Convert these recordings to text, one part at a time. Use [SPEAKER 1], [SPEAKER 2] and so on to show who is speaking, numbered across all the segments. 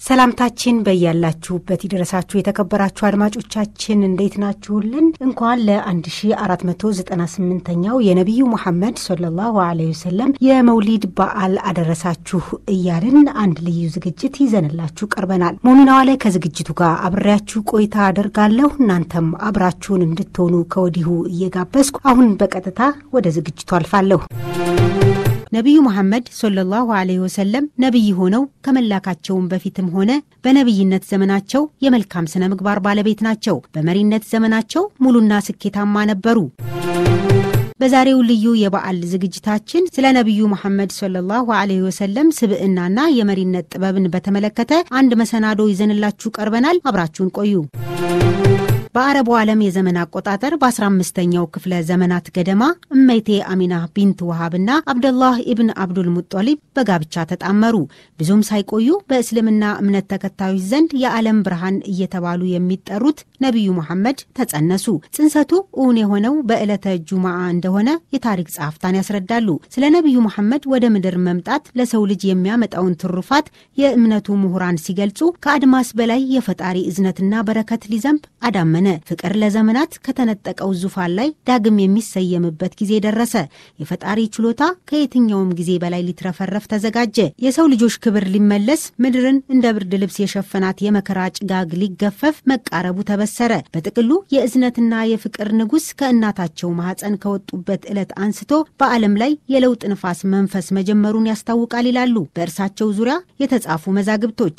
[SPEAKER 1] ሰላምታችን በያላችሁበት ይድረሳችሁ። የተከበራችሁ አድማጮቻችን እንዴት ናችሁልን? እንኳን ለ1498ኛው የነቢዩ ሙሐመድ ሰለላሁ ዐለይሂ ወሰለም የመውሊድ በዓል አደረሳችሁ እያልን አንድ ልዩ ዝግጅት ይዘንላችሁ ቀርበናል። ሞሚናዋ ላይ ከዝግጅቱ ጋር አብሬያችሁ ቆይታ አደርጋለሁ። እናንተም አብራችሁን እንድትሆኑ ከወዲሁ እየጋበዝኩ አሁን በቀጥታ ወደ ዝግጅቱ አልፋለሁ። ነቢዩ መሐመድ ሰለላሁ ዐለይሂ ወሰለም ነቢይ ሆነው ከመላካቸውም በፊትም ሆነ በነቢይነት ዘመናቸው የመልካም ስነ ምግባር ባለቤት ናቸው። በመሪነት ዘመናቸው ሙሉና ስኬታማ ነበሩ። በዛሬው ልዩ የበዓል ዝግጅታችን ስለ ነቢዩ መሐመድ ሰለላሁ ዐለይሂ ወሰለም ስብዕናና የመሪነት ጥበብን በተመለከተ አንድ መሰናዶ ይዘንላችሁ ቀርበናል። አብራችሁን ቆዩ። በአረቡ ዓለም የዘመን አቆጣጠር በ15ኛው ክፍለ ዘመናት ገደማ እመይቴ አሚና ቢንት ውሃብና አብደላህ ኢብን አብዱል ሙጦሊብ በጋብቻ ተጣመሩ። ብዙም ሳይቆዩ በእስልምና እምነት ተከታዮች ዘንድ የዓለም ብርሃን እየተባሉ የሚጠሩት ነቢዩ መሐመድ ተጸነሱ። ጽንሰቱ እውን የሆነው በዕለተ ጁማዓ እንደሆነ የታሪክ ጸሐፍታን ያስረዳሉ። ስለ ነቢዩ መሐመድ ወደ ምድር መምጣት ለሰው ልጅ የሚያመጣውን ትሩፋት የእምነቱ ምሁራን ሲገልጹ ከአድማስ በላይ የፈጣሪ እዝነትና በረከት ሊዘንብ አዳመ ፍቅር ለዘመናት ከተነጠቀው ዙፋን ላይ ዳግም የሚሰየምበት ጊዜ ደረሰ። የፈጣሪ ችሎታ ከየትኛውም ጊዜ በላይ ሊትረፈረፍ ተዘጋጀ። የሰው ልጆች ክብር ሊመለስ፣ ምድርን እንደ ብርድ ልብስ የሸፈናት የመከራ ጭጋግ ሊገፈፍ መቃረቡ ተበሰረ። በጥቅሉ የእዝነትና የፍቅር ንጉሥ ከእናታቸው ማኅፀን ከወጡበት ዕለት አንስቶ በዓለም ላይ የለውጥ ንፋስ መንፈስ መጀመሩን ያስታውቃል ይላሉ በእርሳቸው ዙሪያ የተጻፉ መዛግብቶች።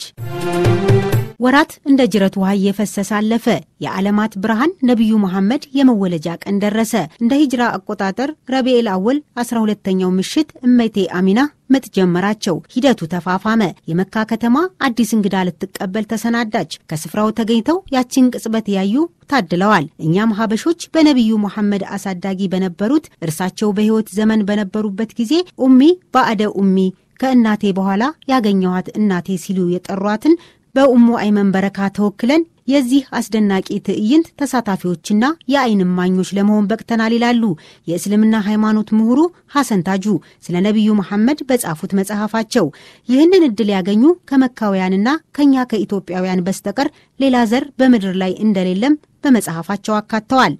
[SPEAKER 1] ወራት እንደ ጅረት ውሃ እየፈሰሰ አለፈ። የዓለማት ብርሃን ነቢዩ መሐመድ የመወለጃ ቀን ደረሰ። እንደ ሂጅራ አቆጣጠር ረቢኤል አወል 12ተኛው ምሽት እመይቴ አሚና ምጥ ጀመራቸው። ሂደቱ ተፋፋመ። የመካ ከተማ አዲስ እንግዳ ልትቀበል ተሰናዳች። ከስፍራው ተገኝተው ያችን ቅጽበት ያዩ ታድለዋል። እኛም ሀበሾች በነቢዩ መሐመድ አሳዳጊ በነበሩት እርሳቸው በሕይወት ዘመን በነበሩበት ጊዜ ኡሚ ባዕደ ኡሚ ከእናቴ በኋላ ያገኘኋት እናቴ ሲሉ የጠሯትን በኡሙ አይመን በረካ ተወክለን የዚህ አስደናቂ ትዕይንት ተሳታፊዎችና የዓይን እማኞች ለመሆን በቅተናል ይላሉ የእስልምና ሃይማኖት ምሁሩ ሐሰን ታጁ ስለ ነቢዩ መሐመድ በጻፉት መጽሐፋቸው። ይህንን ዕድል ያገኙ ከመካውያንና ከእኛ ከኢትዮጵያውያን በስተቀር ሌላ ዘር በምድር ላይ እንደሌለም በመጽሐፋቸው አካተዋል።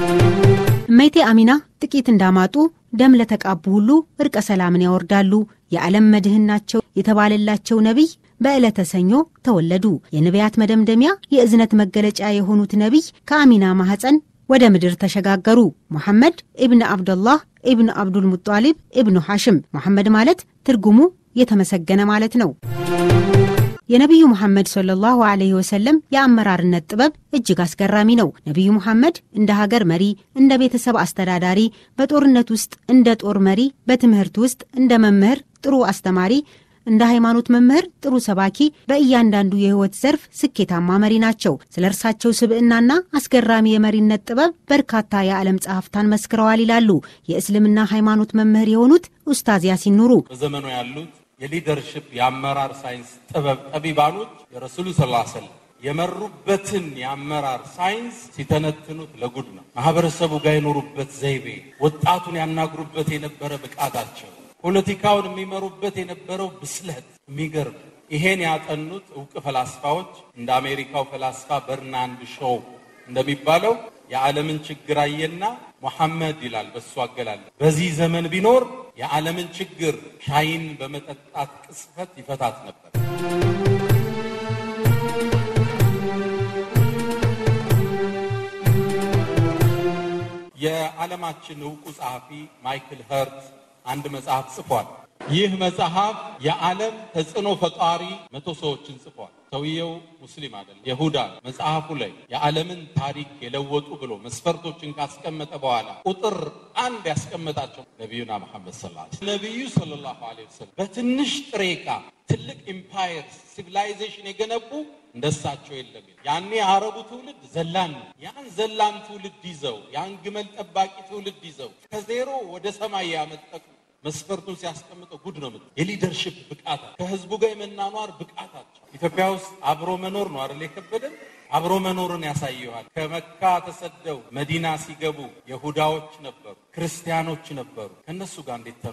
[SPEAKER 1] እመይቴ አሚና ጥቂት እንዳማጡ ደም ለተቃቡ ሁሉ እርቀ ሰላምን ያወርዳሉ። የዓለም መድህን ናቸው የተባለላቸው ነቢይ በዕለተ ሰኞ ተወለዱ። የነቢያት መደምደሚያ የእዝነት መገለጫ የሆኑት ነቢይ ከአሚና ማኅፀን ወደ ምድር ተሸጋገሩ። ሙሐመድ ኢብን አብደላህ ኢብን አብዱል ሙጣሊብ ኢብኑ ሐሽም። ሙሐመድ ማለት ትርጉሙ የተመሰገነ ማለት ነው። የነቢዩ ሙሐመድ ሰለላሁ ዐለይሂ ወሰለም የአመራርነት ጥበብ እጅግ አስገራሚ ነው። ነቢዩ ሙሐመድ እንደ ሀገር መሪ፣ እንደ ቤተሰብ አስተዳዳሪ፣ በጦርነት ውስጥ እንደ ጦር መሪ፣ በትምህርት ውስጥ እንደ መምህር፣ ጥሩ አስተማሪ እንደ ሃይማኖት መምህር ጥሩ ሰባኪ፣ በእያንዳንዱ የሕይወት ዘርፍ ስኬታማ መሪ ናቸው። ስለ እርሳቸው ስብዕናና አስገራሚ የመሪነት ጥበብ በርካታ የዓለም ጸሐፍታን መስክረዋል ይላሉ የእስልምና ሃይማኖት መምህር የሆኑት ኡስታዝ ያሲን ኑሩ።
[SPEAKER 2] በዘመኑ ያሉት የሊደርሽፕ የአመራር ሳይንስ ጥበብ ጠቢባኖች የረሱሉ ስ ሰለም የመሩበትን የአመራር ሳይንስ ሲተነትኑት ለጉድ ነው። ማህበረሰቡ ጋር የኖሩበት ዘይቤ፣ ወጣቱን ያናግሩበት የነበረ ብቃታቸው ፖለቲካውን የሚመሩበት የነበረው ብስለት የሚገርም። ይሄን ያጠኑት እውቅ ፈላስፋዎች እንደ አሜሪካው ፈላስፋ በርናንድ ሾው እንደሚባለው የዓለምን ችግር አየና ሙሐመድ ይላል በሱ አገላለጽ በዚህ ዘመን ቢኖር የዓለምን ችግር ሻይን በመጠጣት ቅስፈት ይፈታት ነበር። የዓለማችን እውቁ ጸሐፊ ማይክል ኸርት አንድ መጽሐፍ ጽፏል። ይህ መጽሐፍ የዓለም ተጽዕኖ ፈጣሪ መቶ ሰዎችን ጽፏል። ሰውየው ሙስሊም አይደለም፣ ይሁዳ ነው። መጽሐፉ ላይ የዓለምን ታሪክ የለወጡ ብሎ መስፈርቶችን ካስቀመጠ በኋላ ቁጥር አንድ ያስቀመጣቸው ነቢዩና መሐመድ ሰለላሁ ዐለይሂ ወሰለም ነቢዩ ሰለላሁ ዐለይሂ ወሰለም በትንሽ ጥሬ ዕቃ ትልቅ ኢምፓየር ሲቪላይዜሽን የገነቡ እንደሳቸው የለም። ያኔ የአረቡ ትውልድ ዘላን ነው። ያን ዘላን ትውልድ ይዘው ያን ግመል ጠባቂ ትውልድ ይዘው ከዜሮ ወደ ሰማይ ያመጠቁ መስፈርቱን ሲያስቀምጠው ጉድ ነው። የሊደርሽፕ ብቃት ከህዝቡ ጋር የመናኗር ብቃታቸው ኢትዮጵያ ውስጥ አብሮ መኖር ነው አይደል የከበደን። አብሮ መኖርን ያሳየዋል። ከመካ ተሰደው መዲና ሲገቡ የሁዳዎች ነበሩ፣ ክርስቲያኖች ነበሩ። ከእነሱ ጋር እንዴት ተኗኗሩ?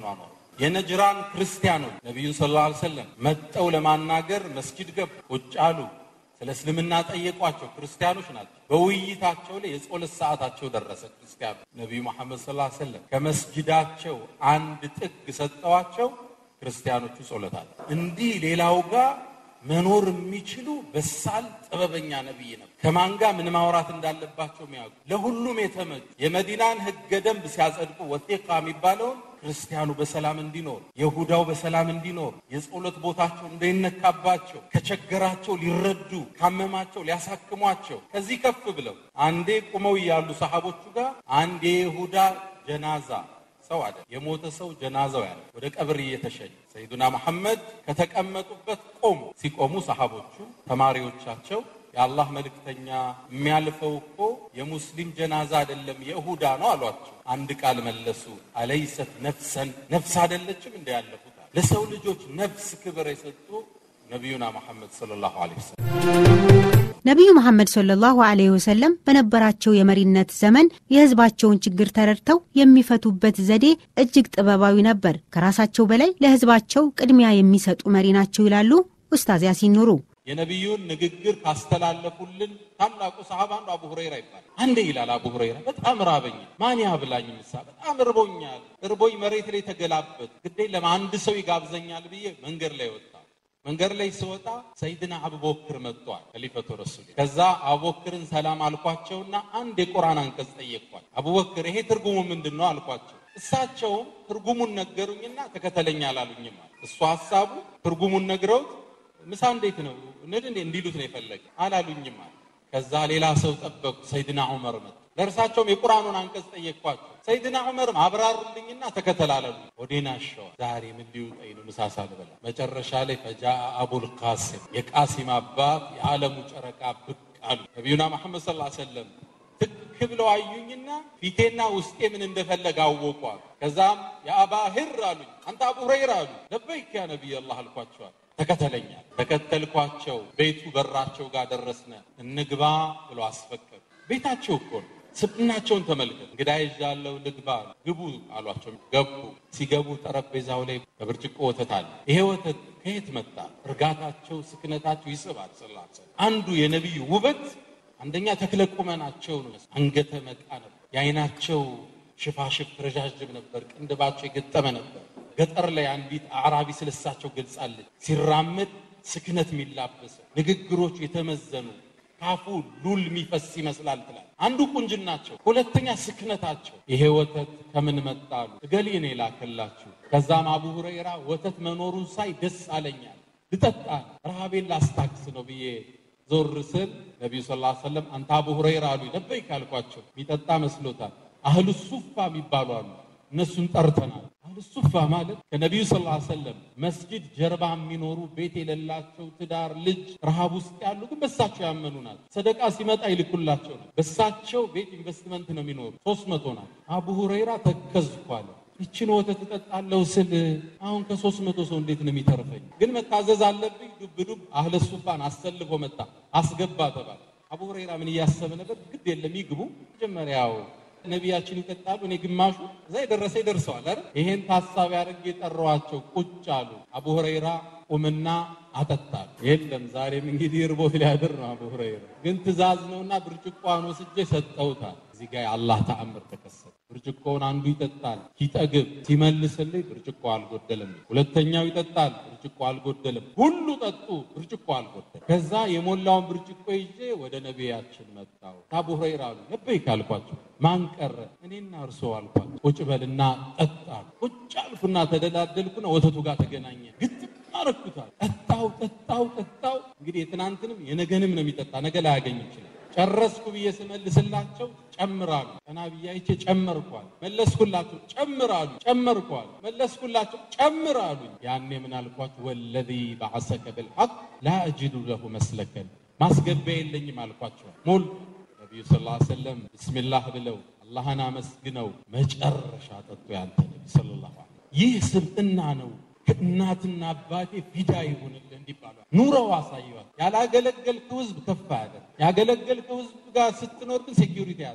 [SPEAKER 2] የነጅራን ክርስቲያኖች ነቢዩን ሰለላሁ ዐለይሂ ወሰለም መጠው ለማናገር መስጂድ ገቡ። ቁጭ አሉ። ስለ እስልምና ጠየቋቸው። ክርስቲያኖች ናቸው። በውይይታቸው ላይ የጸሎት ሰዓታቸው ደረሰ። ክርስቲያኑ ነቢዩ መሐመድ ሰለላሁ ዐለይሂ ወሰለም ከመስጂዳቸው አንድ ጥግ ሰጠዋቸው። ክርስቲያኖቹ ጸሎት አለ። እንዲህ ሌላው ጋር መኖር የሚችሉ በሳል ጥበበኛ ነቢይ ነው። ከማን ጋር ምን ማውራት እንዳለባቸው የሚያውቁ ለሁሉም የተመቹ የመዲናን ሕገ ደንብ ሲያጸድቁ ወቴቃ የሚባለውን ክርስቲያኑ በሰላም እንዲኖር፣ የሁዳው በሰላም እንዲኖር፣ የጸሎት ቦታቸው እንዳይነካባቸው፣ ከቸገራቸው ሊረዱ፣ ካመማቸው ሊያሳክሟቸው፣ ከዚህ ከፍ ብለው አንዴ ቁመው እያሉ ሰሃቦቹ ጋር አንድ የይሁዳ ጀናዛ ሰው አለ የሞተ ሰው ጀናዛው ያለ ወደ ቀብር እየተሸኘ ሰይዱና መሐመድ ከተቀመጡበት ቆሙ። ሲቆሙ ሰሃቦቹ ተማሪዎቻቸው የአላህ መልእክተኛ የሚያልፈው እኮ የሙስሊም ጀናዛ አይደለም የይሁዳ ነው አሏቸው። አንድ ቃል መለሱ። አለይሰት ነፍሰን ነፍስ አይደለችም እንደ ያለፉት ለሰው ልጆች ነፍስ ክብር የሰጡ ነቢዩና መሐመድ ሰለላሁ ዐለይሂ ወሰለም
[SPEAKER 1] ነቢዩ መሐመድ ሰለላሁ ዐለይሂ ወሰለም በነበራቸው የመሪነት ዘመን የሕዝባቸውን ችግር ተረድተው የሚፈቱበት ዘዴ እጅግ ጥበባዊ ነበር። ከራሳቸው በላይ ለሕዝባቸው ቅድሚያ የሚሰጡ መሪ ናቸው ይላሉ ኡስታዝ ያሲን ኑሩ።
[SPEAKER 2] የነቢዩን ንግግር ካስተላለፉልን ታላቁ ሰሃባ አንዱ አቡ ሁረይራ ይባላል። አንዴ ይላል አቡ ሁረይራ በጣም ራበኝ፣ ማን ያብላኝ? ምሳ በጣም እርቦኛል፣ እርቦኝ መሬት ላይ ተገላበት፣ ግዴ ለማ አንድ ሰው ይጋብዘኛል ብዬ መንገድ ላይ ወጣ። መንገድ ላይ ስወጣ ሰይድና አቡበክር መጥቷል፣ ከሊፈቱ ረሱል። ከዛ አቡበክርን ሰላም አልኳቸውና አንድ የቁርአን አንቀጽ ጠየቅኳል። አቡበክር ይሄ ትርጉሙ ምንድን ነው አልኳቸው። እሳቸውም ትርጉሙን ነገሩኝና ተከተለኝ አላሉኝም። እሱ ሀሳቡ ትርጉሙን ነግረውት ምሳ እንዴት ነው እንድ እንዲሉት ነው የፈለገ አላሉኝም አለ። ከዛ ሌላ ሰው ጠበቁ። ሰይድና ዑመር መጡ። ለእርሳቸውም የቁርአኑን አንቀጽ ጠየቅኳቸው። ሰይድና ዑመርም አብራሩልኝና ተከተላለሉ። ወዴና ሸዋ ዛሬ ምን ሊውጠኝ ነው ምሳ ሳልበላ። መጨረሻ ላይ ፈጃ አቡል ቃሲም የቃሲም አባት የዓለሙ ጨረቃ ብቅ አሉ። ነቢዩና መሐመድ ሰለላሁ ዐለይሂ ወሰለም ትክ ብለው አዩኝና ፊቴና ውስጤ ምን እንደፈለገ አወቋል። ከዛም የአባ ሂር አሉኝ። አንተ አቡ ሁረይራ አሉ። ለበይክ ያ ነቢይ አላህ አልኳቸዋል። ተከተለኛል። ተከተልኳቸው። ቤቱ በራቸው ጋር ደረስነ። እንግባ ብሎ አስፈቀዱ። ቤታቸው እኮ ነው። ስብናቸውን ተመልከት። እንግዳ ይዣለሁ ልግባ። ግቡ አሏቸው። ገቡ። ሲገቡ ጠረጴዛው ላይ በብርጭቆ ወተት አለ። ይሄ ወተት ከየት መጣ? እርጋታቸው፣ ስክነታቸው ይስባል። ስላሰ አንዱ የነቢዩ ውበት አንደኛ ተክለ ቁመናቸው ነው። አንገተ መቃ ነበር። የአይናቸው ሽፋሽፍ ረዣዥም ነበር። ቅንድባቸው የገጠመ ነበር። ገጠር ላይ አንዲት አዕራቢ ስለሳቸው ገልጻለች። ሲራመድ ስክነት የሚላበሰ ንግግሮቹ የተመዘኑ ካፉ ሉል የሚፈስ ይመስላል ትላል። አንዱ ቁንጅናቸው፣ ሁለተኛ ስክነታቸው። ይሄ ወተት ከምን መጣሉ? እገሌ ነው የላከላችሁ። ከዛም አቡ ሁረይራ ወተት መኖሩን ሳይ ደስ አለኛል፣ ልጠጣ ረሃቤን ላስታክስ ነው ብዬ ዞር ስል ነቢዩ ስ ሰለም አንተ አቡ ሁረይራ አሉ። ለበይክ አልኳቸው። የሚጠጣ መስሎታል። አህሉ ሱፋ የሚባሉ አሉ። እነሱን ጠርተናል። አህሉ ሱፋ ማለት ከነቢዩ ስ ሰለም መስጂድ ጀርባ የሚኖሩ ቤት የሌላቸው ትዳር፣ ልጅ ረሃብ ውስጥ ያሉ ግን በሳቸው ያመኑ ናቸው። ሰደቃ ሲመጣ ይልኩላቸው ነው። በሳቸው ቤት ኢንቨስትመንት ነው የሚኖሩ። ሶስት መቶ ናቸው። አቡ ሁረይራ ተከዝኳለ ይችን ወተት እጠጣለሁ ስል አሁን ከሶስት መቶ ሰው እንዴት ነው የሚተርፈኝ? ግን መታዘዝ አለብኝ። ዱብ ዱብ አህለ ሱፋን አሰልፎ መጣ። አስገባ ተባለ። አቡ ሁረይራ ምን እያሰበ ነበር? ግድ የለም ይግቡ። መጀመሪያው ነቢያችን ይጠጣሉ፣ እኔ ግማሹ እዛ የደረሰ ይደርሰዋል አይደል? ይሄን ታሳቢ አድርጌ የጠራኋቸው ቁጭ አሉ። አቡ ሁረይራ ቁምና አጠጣሉ። የለም ዛሬም እንግዲህ እርቦት ሊያድር ነው። አቡ ሁረይራ ግን ትእዛዝ ነውና ብርጭቆውን ወስጄ ሰጠውታል። እዚህ ጋር የአላህ ተአምር ተከሰተ። ብርጭቆውን አንዱ ይጠጣል፣ ሲጠግብ ሲመልስልኝ ብርጭቆ አልጎደለም። ሁለተኛው ይጠጣል፣ ብርጭቆ አልጎደለም። ሁሉ ጠጡ፣ ብርጭቆ አልጎደለም። ከዛ የሞላውን ብርጭቆ ይዤ ወደ ነቢያችን መጣሁ። አቡ ሁረይራ አሉ ለበይክ አልኳቸው። ማን ቀረ? እኔና እርሶ አልኳቸው። ቁጭ በልና ጠጣ። ቁጭ አልኩና ተደላደልኩና ወተቱ ጋር ተገናኘ። ግጥም አረኩታል። ጠጣው ጠጣው ጠጣው። እንግዲህ የትናንትንም የነገንም ነው የሚጠጣ፣ ነገ ላይ ያገኝ ይችላል። ጨረስኩ ብዬ ስመልስላቸው ጨምራሉ። ቀና ብዬ አይቼ ጨመርኳል። መለስኩላቸው ጨምራሉ። ጨመርኳል። መለስኩላቸው ጨምራሉ። ያኔ ምን አልኳቸው? ወለዚ በዐሰከ ብልሐቅ ላ አጅዱ ለሁ መስለከን ማስገቢያ የለኝም አልኳቸዋል። ሞል ነቢዩ ስ ሰለም ብስሚላህ ብለው አላህን አመስግነው መጨረሻ ጠጡ። ያንተ ነቢ ሰለላሁ ዐለይሂ ወሰለም ይህ ስብዕና ነው። ከእናትና አባቴ ፊዳ ይሁንልህ እንዲባሏል ኑረው አሳይዋል። ያላገለገልከው ህዝብ ከፍ ያለ ያገለገልከው ህዝብ ጋር ስትኖር ግን ሴኪሪቲ አያስፈልግም።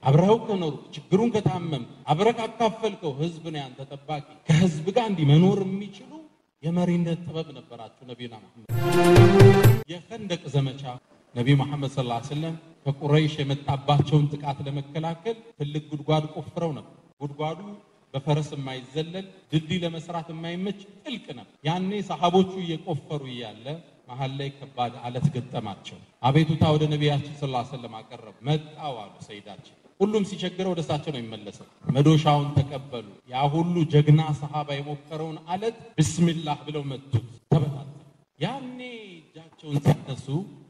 [SPEAKER 2] አብረኸው ከኖሩ ችግሩን ከታመም አብረህ ካካፈልከው ህዝብ ነው ያንተ ጠባቂ። ከህዝብ ጋር እንዲህ መኖር የሚችሉ የመሪነት ጥበብ ነበራቸው ነቢዩና መሐመድ። የኸንደቅ ዘመቻ ነቢዩ መሐመድ ሰለላሁ ዐለይሂ ወሰለም ከቁረይሽ የመጣባቸውን ጥቃት ለመከላከል ትልቅ ጉድጓድ ቆፍረው ነበር። ጉድጓዱ በፈረስ የማይዘለል ድልድይ ለመስራት የማይመች ጥልቅ ነበር። ያኔ ሰሃቦቹ እየቆፈሩ እያለ መሀል ላይ ከባድ አለት ገጠማቸው። አቤቱታ ወደ ነቢያችን ሰለላሁ ዐለይሂ ወሰለም አቀረቡ። መጣው አሉ ሰይዳችን። ሁሉም ሲቸግረው ወደ እሳቸው ነው የሚመለሰው። መዶሻውን ተቀበሉ። ያ ሁሉ ጀግና ሰሃባ የሞከረውን አለት ብስሚላህ ብለው መቱት፣ ተበታተ። ያኔ እጃቸውን ሲያነሱ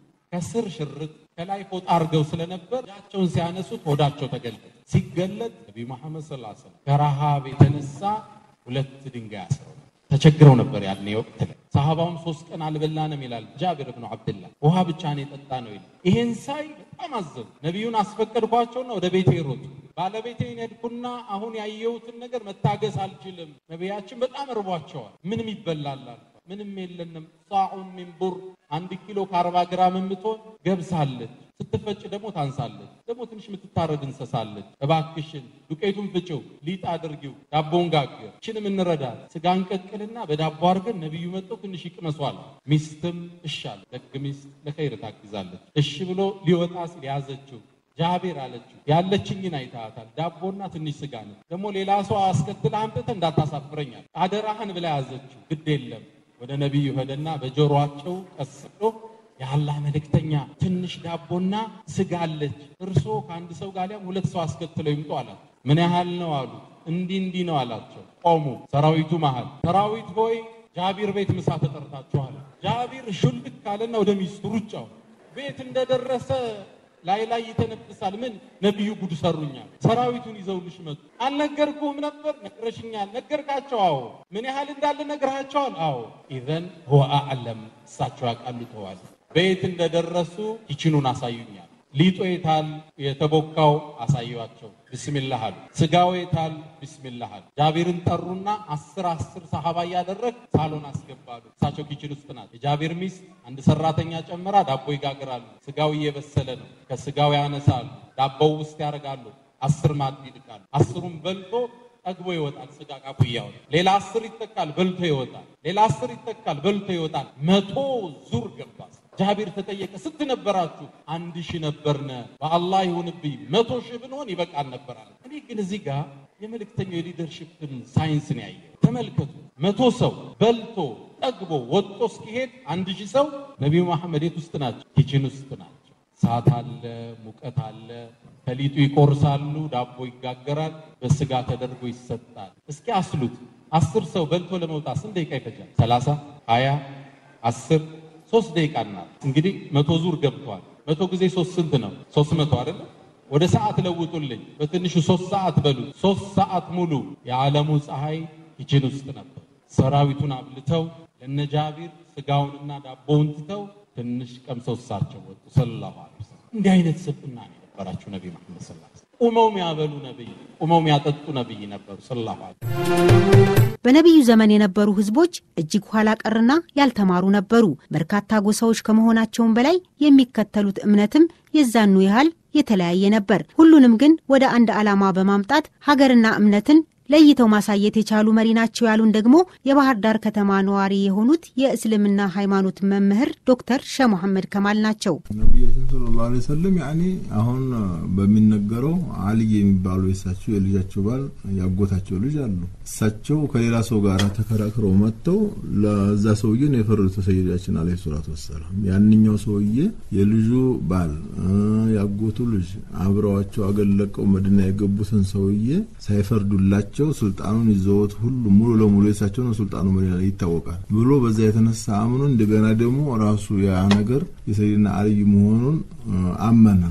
[SPEAKER 2] ከስር ሽርጥ ከላይ ፎጣ አድርገው ስለነበር እጃቸውን ሲያነሱት ሆዳቸው ተገለጠ። ሲገለጥ ነቢዩ መሐመድ ሰለላሁ ዐለይሂ ወሰለም ከረሃብ የተነሳ ሁለት ድንጋይ አስረው ተቸግረው ነበር ያኔ ወቅት ላይ። ሰሃባውም ሶስት ቀን አልበላንም ይላል ጃቢር ብኑ አብድላህ። ውሃ ብቻ ነው የጠጣ ነው ይላል። ይሄን ሳይ በጣም አዘኑ። ነቢዩን አስፈቀድኳቸውና ወደ ቤቴ ሮጡ። ባለቤቴን ሄድኩና አሁን ያየሁትን ነገር መታገስ አልችልም። ነቢያችን በጣም እርቧቸዋል። ምንም ይበላል ምንም የለንም። ሳዑን ሚን ቡር አንድ ኪሎ ከአርባ ግራም የምትሆን ገብሳለች። ስትፈጭ ደግሞ ታንሳለች። ደግሞ ትንሽ የምትታረድ እንሰሳለች። እባክሽን ዱቄቱን ፍጭው፣ ሊጥ አድርጊው፣ ዳቦውን ጋግር፣ ችንም እንረዳል። ስጋ እንቀቅልና በዳቦ አድርገን ነቢዩ መጥተው ትንሽ ይቅመሷል። ሚስትም እሻል ደግ ሚስት ለኸይር ታግዛለች። እሺ ብሎ ሊወጣ ሲል ያዘችው ጃቤር አለችው ያለችኝን አይታታል። ዳቦና ትንሽ ስጋ ነው። ደግሞ ሌላ ሰው አስከትለ አምጥተህ እንዳታሳፍረኛል አደራህን ብላ ያዘችው። ግድ የለም ወደ ነቢዩ ሄደና በጆሮአቸው ቀስ ብሎ የአላህ መልእክተኛ ትንሽ ዳቦና ስጋ አለች፣ እርስዎ ከአንድ ሰው ጋር ሊያም ሁለት ሰው አስከትለው ይምጡ አላት። ምን ያህል ነው አሉ። እንዲህ እንዲህ ነው አላቸው። ቆሙ። ሰራዊቱ መሃል ሰራዊት ሆይ ጃቢር ቤት ምሳ ተጠርታችኋል። ጃቢር ሹልክ ካለና ወደ ሚስቱ ሩጫው ቤት እንደደረሰ ላይ ላይ ይተነፍሳል። ምን ነቢዩ ጉድ ሰሩኛል። ሰራዊቱን ይዘውልሽ መጡ። አልነገርኩህም ነበር? ነግረሽኛል። ነገርካቸው? አዎ። ምን ያህል እንዳለ ነግረሃቸዋል? አዎ። ኢዘን ሁወ አዕለም፣ እሳቸው ያውቃሉ። ተዋል። ቤት እንደደረሱ ኪችኑን አሳዩኛል። ሊጦ የታል የተቦካው አሳዩዋቸው። ብስሚላህ አሉ። ስጋው የታል ብስሚላህ አሉ። ጃቢርን ጠሩና አስር አስር ሰሃባ እያደረግ ሳሎን አስገባሉ። እሳቸው ኪችን ውስጥ ናት። የጃቢር ሚስት አንድ ሰራተኛ ጨምራ ዳቦ ይጋግራሉ። ስጋው እየበሰለ ነው። ከስጋው ያነሳሉ፣ ዳቦው ውስጥ ያደርጋሉ። አስር ማድ ይልቃሉ። አስሩን በልቶ ጠግቦ ይወጣል። ስጋ ቃፉ እያወጣ ሌላ አስር ይተካል፣ በልቶ ይወጣል። ሌላ አስር ይተካል፣ በልቶ ይወጣል። መቶ ዙር ገባ። ጃቢር ተጠየቀ። ስንት ነበራችሁ? አንድ ሺህ ነበርነ። በአላህ ይሁንብኝ መቶ ሺህ ብንሆን ይበቃል ነበራል። እኔ ግን እዚህ ጋር የመልእክተኛው የሊደርሽፕን ሳይንስን ያየ ተመልከቱ። መቶ ሰው በልቶ ጠግቦ ወጥቶ እስኪሄድ አንድ ሺህ ሰው ነቢዩ መሐመድ የት ውስጥ ናቸው? ኪችን ውስጥ ናቸው። እሳት አለ፣ ሙቀት አለ። ከሊጡ ይቆርሳሉ፣ ዳቦ ይጋገራል፣ በስጋ ተደርጎ ይሰጣል። እስኪ አስሉት። አስር ሰው በልቶ ለመውጣት ስንት ደቂቃ ይፈጃል? ሰላሳ ሀያ አስር ሶስት ደቂቃ ናት። እንግዲህ መቶ ዙር ገብቷል። መቶ ጊዜ ሶስት ስንት ነው? ሶስት መቶ አይደለ? ወደ ሰዓት ለውጡልኝ። በትንሹ ሶስት ሰዓት በሉ። ሶስት ሰዓት ሙሉ የዓለሙ ፀሐይ ኪችን ውስጥ ነበር። ሰራዊቱን አብልተው ለነ ጃቢር ስጋውንና ዳቦውን ትተው ትንሽ ቀምሰው እሳቸው ወጡ። ሰለላሁ ዐለይሂ ወሰለም እንዲህ አይነት ስብዕና ነው የነበራቸው ነቢ መሐመድ ሰለላሁ ዐለይሂ ወሰለም። ቁመው የሚያበሉ ነብይ፣ ቁመው የሚያጠጡ ነብይ ነበሩ። ሰለላሁ ዐለይሂ ወሰለም
[SPEAKER 1] በነቢዩ ዘመን የነበሩ ህዝቦች እጅግ ኋላ ቀርና ያልተማሩ ነበሩ። በርካታ ጎሳዎች ከመሆናቸውም በላይ የሚከተሉት እምነትም የዛኑ ያህል የተለያየ ነበር። ሁሉንም ግን ወደ አንድ ዓላማ በማምጣት ሀገርና እምነትን ለይተው ማሳየት የቻሉ መሪ ናቸው ያሉን ደግሞ የባህር ዳር ከተማ ነዋሪ የሆኑት የእስልምና ሃይማኖት መምህር ዶክተር ሸህ መሐመድ ከማል ናቸው።
[SPEAKER 3] ነቢያችን ሰለላሁ ዐለይሂ ወሰለም ያኔ አሁን በሚነገረው አልይ የሚባሉ የእሳቸው የልጃቸው ባል ያጎታቸው ልጅ አሉ። እሳቸው ከሌላ ሰው ጋር ተከራክረው መጥተው ለዛ ሰውዬ ነው የፈረዱት ሰይዳችን አለይሂ ሰላቱ ወሰላም። ያንኛው ሰውዬ የልጁ ባል ያጎቱ ልጅ አብረዋቸው አገለቀው መድና የገቡትን ሰውዬ ሳይፈርዱላቸው ስልጣኑን ይዘውት ሁሉ ሙሉ ለሙሉ የሳቸው ነው ስልጣኑ መሪ ላይ ይታወቃል ብሎ በዛ የተነሳ አምኖ እንደገና ደግሞ ራሱ ያ ነገር የሰይድና አልይ መሆኑን አመና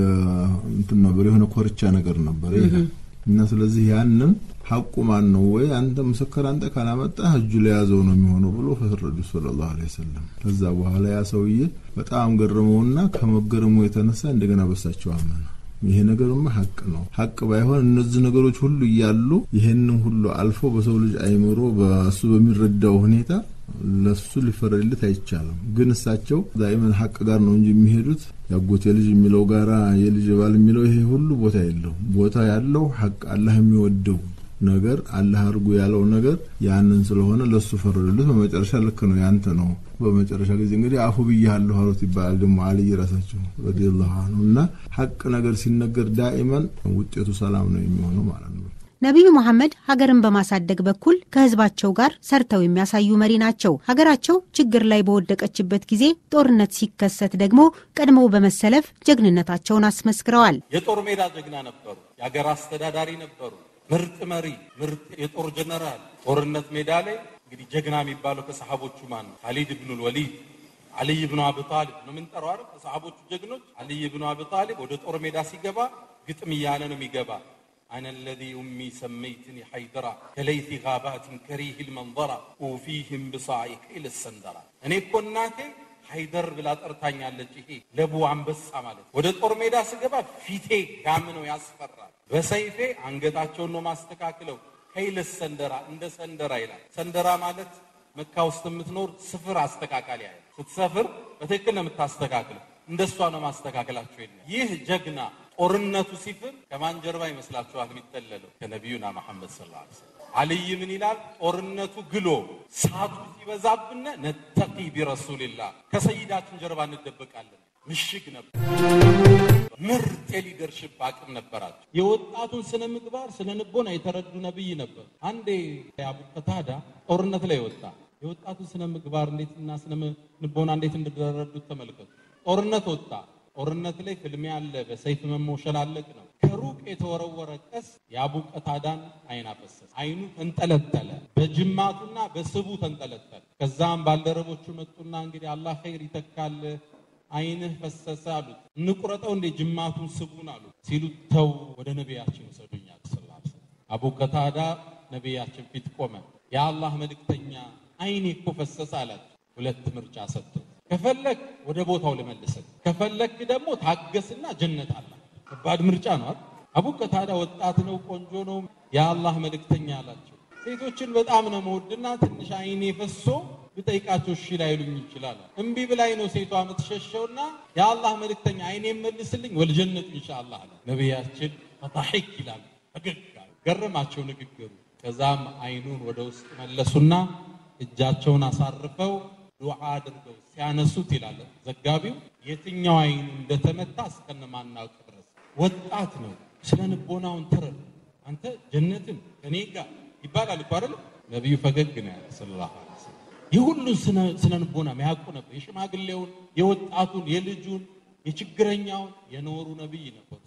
[SPEAKER 3] እንትን ነበር የሆነ ኮርቻ ነገር ነበር እና ስለዚህ ያንን ሐቁ ማን ነው ወይ አንተ ምስክር አንተ ካላመጣ እጁ ላይ ያዘው ነው የሚሆነው ብሎ ፈረዱ ሰለላሁ ዐለይሂ ወሰለም። ከዛ በኋላ ያ ሰውዬ በጣም ገረመውና ከመገረሙ የተነሳ እንደገና በሳቸው አመነ። ይሄ ነገርማ ሀቅ ነው። ሀቅ ባይሆን እነዚህ ነገሮች ሁሉ እያሉ ይሄንን ሁሉ አልፎ በሰው ልጅ አይምሮ በእሱ በሚረዳው ሁኔታ ለሱ ሊፈረድለት አይቻልም። ግን እሳቸው ዳይመን ሀቅ ጋር ነው እንጂ የሚሄዱት ያጎቴ ልጅ የሚለው ጋራ የልጅ ባል የሚለው ይሄ ሁሉ ቦታ የለው። ቦታ ያለው ሀቅ አላህ የሚወደው ነገር አላህ አድርጎ ያለው ነገር ያንን ስለሆነ ለሱ ፈረዱለት። በመጨረሻ ልክ ነው ያንተ ነው። በመጨረሻ ጊዜ እንግዲህ አፉ ብያለሁ አሉት ይባላል። ደግሞ አልይ ራሳቸው ረዲየላሁ አንሁ እና ሀቅ ነገር ሲነገር ዳኢመን ውጤቱ ሰላም ነው የሚሆነው ማለት ነው።
[SPEAKER 1] ነቢዩ መሐመድ ሀገርን በማሳደግ በኩል ከህዝባቸው ጋር ሰርተው የሚያሳዩ መሪ ናቸው። ሀገራቸው ችግር ላይ በወደቀችበት ጊዜ ጦርነት ሲከሰት ደግሞ ቀድመው በመሰለፍ ጀግንነታቸውን አስመስክረዋል።
[SPEAKER 2] የጦር ሜዳ ጀግና ነበሩ። የሀገር አስተዳዳሪ ነበሩ። ምርጥ መሪ፣ ምርጥ የጦር ጀነራል። ጦርነት ሜዳ ላይ እንግዲህ ጀግና የሚባለው ከሰሓቦቹ ማን ነው? ካሊድ ብኑል ወሊድ፣ አልይ ብኑ አቢ ጣሊብ ነው የምንጠራው አይደል? ከሰሓቦቹ ጀግኖች አልይ ብኑ አቢ ጣሊብ ወደ ጦር ሜዳ ሲገባ ግጥም እያለ ነው የሚገባ አነ ለዚ ኡሚ ሰመይትኒ ሐይደራ ከለይቲ ጋባትን ከሪህ ልመንظራ ኡፊህም ብሳዒ ከይል ሰንደራ እኔ እኮ እናቴ ሀይደር ብላ ጠርታኛለች። ይሄ ለቡ አንበሳ ማለት ወደ ጦር ሜዳ ስገባ ፊቴ ጋም ነው ያስፈራል። በሰይፌ አንገታቸውን ነው ማስተካክለው። ከይል ሰንደራ እንደ ሰንደራ ይላል። ሰንደራ ማለት መካ ውስጥ የምትኖር ስፍር አስተካካሊ ያለ ስትሰፍር በትክክል ነው የምታስተካክለው። እንደሷ ነው ማስተካከላቸው። የለ ይህ ጀግና ጦርነቱ ሲፍር ከማን ጀርባ ይመስላችኋል የሚጠለለው? ከነቢዩና መሐመድ ሰለላሁ ዐለይሂ ወሰለም። አልይ ምን ይላል? ጦርነቱ ግሎ ሳቱ ሲበዛብነ ነተቂ ቢረሱልላህ ከሰይዳችን ጀርባ እንደበቃለን። ምሽግ ነበር። ምርጥ የሊደርሽፕ አቅም ነበራቸው። የወጣቱን ስነ ምግባር ስነ ንቦና የተረዱ ነብይ ነበር። አንዴ አቡ ቀታዳ ጦርነት ላይ ወጣ። የወጣቱን ስነ ምግባር እንዴትና ስነ ንቦና እንዴት እንደተረዱት ተመልከቱ። ጦርነት ወጣ። ጦርነት ላይ ፍልሚያ አለ። በሰይፍ መሞሸላለቅ ነው። ከሩቅ የተወረወረ ቀስ የአቡ ቀታዳን አይን አፈሰሰ። አይኑ ተንጠለጠለ፣ በጅማቱና በስቡ ተንጠለጠለ። ከዛም ባልደረቦቹ መጡና እንግዲህ አላህ ኸይር ይተካል አይንህ ፈሰሰ አሉት። እንቁረጠው እንዴ ጅማቱን ስቡን አሉት። ሲሉት ተው ወደ ነቢያችን ውሰዱኛል። ስላ አቡ ቀታዳ ነቢያችን ፊት ቆመ። የአላህ መልእክተኛ አይኔ እኮ ፈሰሰ አላቸው። ሁለት ምርጫ ሰጡት። ከፈለክ ወደ ቦታው ልመልሰን፣ ከፈለክ ደግሞ ታገስና ጀነት አለ። ከባድ ምርጫ ነው አይደል? አቡ ቀታዳ ወጣት ነው፣ ቆንጆ ነው። የአላህ መልእክተኛ አላቸው። ሴቶችን በጣም ነው መወድና ትንሽ አይኔ ፈሶ ብጠይቃቸው እሺ ላይሉኝ ይችላል። እምቢ ብላኝ ነው ሴቷ የምትሸሸውና የአላህ መልእክተኛ አይኔ መልስልኝ ወልጀነቱ ኢንሻአላህ አለ። ነቢያችን ፈታሒክ ይላል ፈገግ ገረማቸው ንግግሩ። ከዛም አይኑን ወደ ውስጥ መለሱና እጃቸውን አሳርፈው ዱዓ አድርገው ሲያነሱት ይላል ዘጋቢው የትኛው አይኑ እንደተመታ እስከነማናውቅ ድረስ ወጣት ነው። ስለ ንቦናውን ተረዱ። አንተ ጀነትን ከኔ ጋር ይባላል እኮ አይደል? ነቢዩ ፈገግ ነው ያለ ሰለላሁ ዐለይሂ ወሰለም። የሁሉን ስነ ንቦና የሚያውቁ ነበር። የሽማግሌውን፣ የወጣቱን፣ የልጁን፣ የችግረኛውን የኖሩ ነቢይ ነበሩ።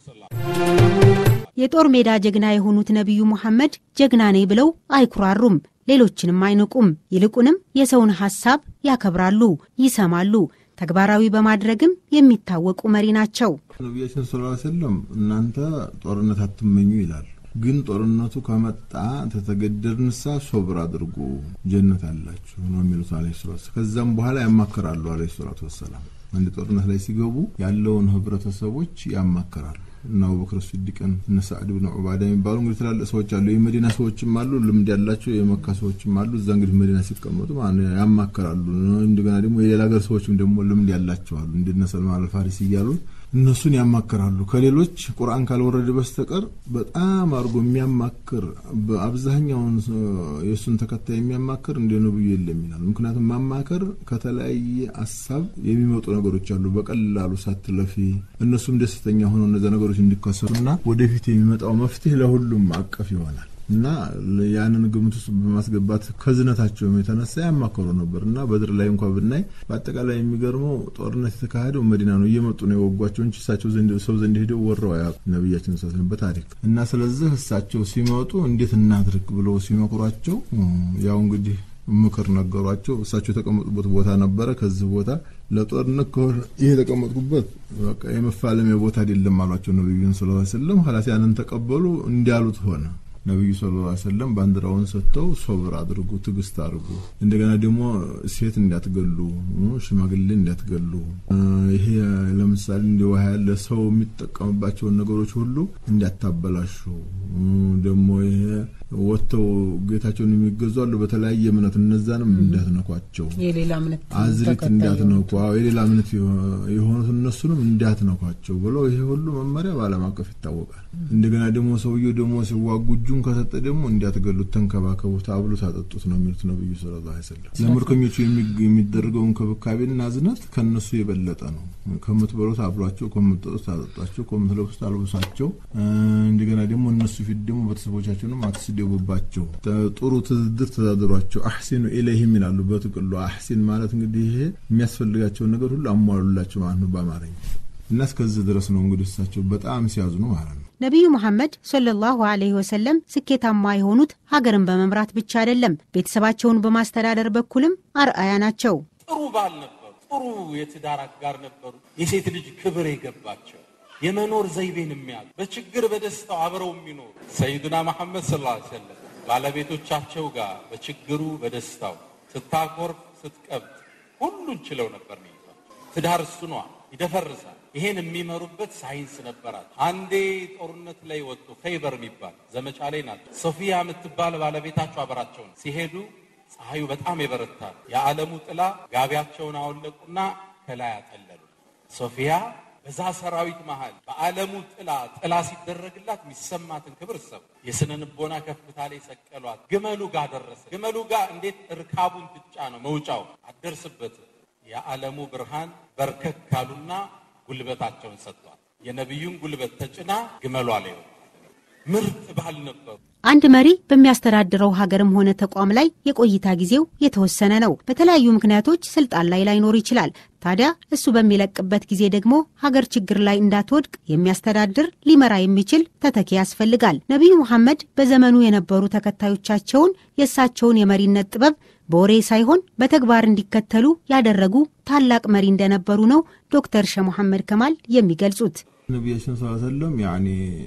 [SPEAKER 1] የጦር ሜዳ ጀግና የሆኑት ነቢዩ ሙሐመድ ጀግና ነኝ ብለው አይኩራሩም፣ ሌሎችንም አይንቁም። ይልቁንም የሰውን ሐሳብ ያከብራሉ፣ ይሰማሉ። ተግባራዊ በማድረግም የሚታወቁ መሪ ናቸው።
[SPEAKER 3] ነቢያችን ስ ሰለም እናንተ ጦርነት አትመኙ ይላል። ግን ጦርነቱ ከመጣ ተተገደድንሳ ሶብር አድርጉ ጀነት አላችሁ ነው የሚሉት አለ ሰላት። ከዛም በኋላ ያማከራሉ አለ ሰላቱ ወሰላም። አንድ ጦርነት ላይ ሲገቡ ያለውን ህብረተሰቦች ያማከራሉ። እና አቡበክር ሲዲቅን እነ ሳዕድ ብን ዑባዳ የሚባሉ እንግዲህ ትላልቅ ሰዎች አሉ። የመዲና ሰዎችም አሉ፣ ልምድ ያላቸው የመካ ሰዎችም አሉ። እዛ እንግዲህ መዲና ሲቀመጡ ያማከራሉ። እንደገና ደግሞ የሌላ ሀገር ሰዎችም ደግሞ ልምድ ያላቸው አሉ። እንደነ ሰልማን አልፋሪስ እያሉ እነሱን ያማከራሉ። ከሌሎች ቁርአን ካልወረደ በስተቀር በጣም አድርጎ የሚያማክር በአብዛኛውን የእሱን ተከታይ የሚያማክር እንደ ነብዩ የለም ይላል። ምክንያቱም ማማከር ከተለያየ ሀሳብ የሚመጡ ነገሮች አሉ። በቀላሉ ሳትለፊ እነሱም ደስተኛ ሆነው እነዚ ነገሮች እንዲከሰቱና ወደፊት የሚመጣው መፍትሄ ለሁሉም አቀፍ ይሆናል እና ያንን ግምት ውስጥ በማስገባት ከዝነታቸውም የተነሳ ያማከሩ ነበር እና በድር ላይ እንኳ ብናይ በአጠቃላይ የሚገርመው ጦርነት የተካሄደው መዲና ነው። እየመጡ ነው የወጓቸው እንጂ እሳቸው ሰው ዘንድ ሄደው ወረው አያውቁም ነቢያችን ስ በታሪክ እና ስለዚህ እሳቸው ሲመጡ እንዴት እናድርግ ብለው ሲመክሯቸው ያው እንግዲህ ምክር ነገሯቸው። እሳቸው የተቀመጡበት ቦታ ነበረ። ከዚህ ቦታ ለጦርነት ከሆነ ይሄ የተቀመጥኩበት በቃ የመፋለሚያ ቦታ አይደለም አሏቸው ነቢዩን ስለ ስለም ሀላስ ያንን ተቀበሉ። እንዲያሉት ሆነ ነቢዩ ሰለላሁ ዐለይሂ ወሰለም ባንዲራውን ሰጥተው ሶብር አድርጉ፣ ትዕግስት አድርጉ። እንደገና ደግሞ ሴት እንዳትገሉ፣ ሽማግሌ እንዳትገሉ፣ ይሄ ለምሳሌ እንደ ውሃ ያለ ሰው የሚጠቀምባቸውን ነገሮች ሁሉ እንዳታበላሹ፣ ደግሞ ይሄ ወጥተው ጌታቸውን የሚገዙ አሉ በተለያየ እምነት እነዛንም እንዳትነኳቸው፣
[SPEAKER 4] የሌላ እምነት
[SPEAKER 3] አዝሪት እንዳትነኩ፣ የሌላ እምነት የሆኑት እነሱንም እንዳትነኳቸው ብለው ይሄ ሁሉ መመሪያ በዓለም አቀፍ ይታወቃል። እንደገና ደግሞ ሰውየው ደግሞ ሲዋጉ እጁን ከሰጠ ደግሞ እንዲያትገሉት፣ ተንከባከቡት፣ አብሉት፣ አጠጡት ነው የሚሉት ነብዩ ሰለላሁ ዐለይሂ ወሰለም። ለምርኮኞቹ የሚደረገው እንክብካቤና እዝነት ከነሱ የበለጠ ነው። ከምትበሉት አብሏቸው፣ ከምትጠጡት አጠጧቸው፣ ከምትለብሱት አልብሳቸው። እንደገና ደግሞ እነሱ ፊት ደግሞ ቤተሰቦቻቸውንም አትስደቡባቸው፣ ጥሩ ትዝድር ተዛድሯቸው። አሕሲኑ ኢለይህም ይላሉ በጥቅሉ። አሕሲን ማለት እንግዲህ ይሄ የሚያስፈልጋቸውን ነገር ሁሉ አሟሉላቸው ማለት ነው በአማርኛ እና እስከዚህ ድረስ ነው እንግዲህ እሳቸው በጣም ሲያዝኑ ማለት ነው።
[SPEAKER 1] ነቢዩ መሐመድ ሰለላሁ ዐለይሂ ወሰለም ስኬታማ የሆኑት ሀገርን በመምራት ብቻ አይደለም፣ ቤተሰባቸውን በማስተዳደር በኩልም አርአያ ናቸው።
[SPEAKER 2] ጥሩ ባል ነበሩ። ጥሩ የትዳር አጋር ነበሩ። የሴት ልጅ ክብር የገባቸው የመኖር ዘይቤን የሚያሉ በችግር በደስታው አብረው የሚኖሩ ሰይዱና መሐመድ ሰለላሁ ዐለይሂ ወሰለም ባለቤቶቻቸው ጋር በችግሩ በደስታው ስታኮርፍ ስትቀብጥ ሁሉን ችለው ነበር ሚይዟቸው። ትዳር እሱ ነዋ ይደፈርሳል። ይሄን የሚመሩበት ሳይንስ ነበራት። አንዴ ጦርነት ላይ ወጡ። ኸይበር የሚባል ዘመቻ ላይ ናቸው። ሶፊያ የምትባል ባለቤታቸው አበራቸው ነው። ሲሄዱ ፀሐዩ በጣም የበረታል። የዓለሙ ጥላ ጋቢያቸውን አወለቁና ከላይ አጠለሉ። ሶፊያ በዛ ሰራዊት መሃል በዓለሙ ጥላ ጥላ ሲደረግላት የሚሰማትን ክብር ሰው የስነ ልቦና ከፍታ ላይ ሰቀሏት። ግመሉ ጋር ደረሰ። ግመሉ ጋር እንዴት እርካቡን ትጫ ነው መውጫው አትደርስበትም። የዓለሙ ብርሃን በርከክ ካሉና ጉልበታቸውን ሰጥቷል። የነቢዩን ጉልበት ተጭና ግመሏ ላይ ወጣ። ምርጥ ባል ነበሩ።
[SPEAKER 1] አንድ መሪ በሚያስተዳድረው ሀገርም ሆነ ተቋም ላይ የቆይታ ጊዜው የተወሰነ ነው። በተለያዩ ምክንያቶች ስልጣን ላይ ላይኖር ይችላል። ታዲያ እሱ በሚለቅበት ጊዜ ደግሞ ሀገር ችግር ላይ እንዳትወድቅ የሚያስተዳድር ሊመራ የሚችል ተተኪ ያስፈልጋል። ነቢዩ መሐመድ በዘመኑ የነበሩ ተከታዮቻቸውን የእሳቸውን የመሪነት ጥበብ በወሬ ሳይሆን በተግባር እንዲከተሉ ያደረጉ ታላቅ መሪ እንደነበሩ ነው ዶክተር ሸህ መሐመድ ከማል የሚገልጹት።
[SPEAKER 3] ነቢያችን ስ ሰለም ያኔ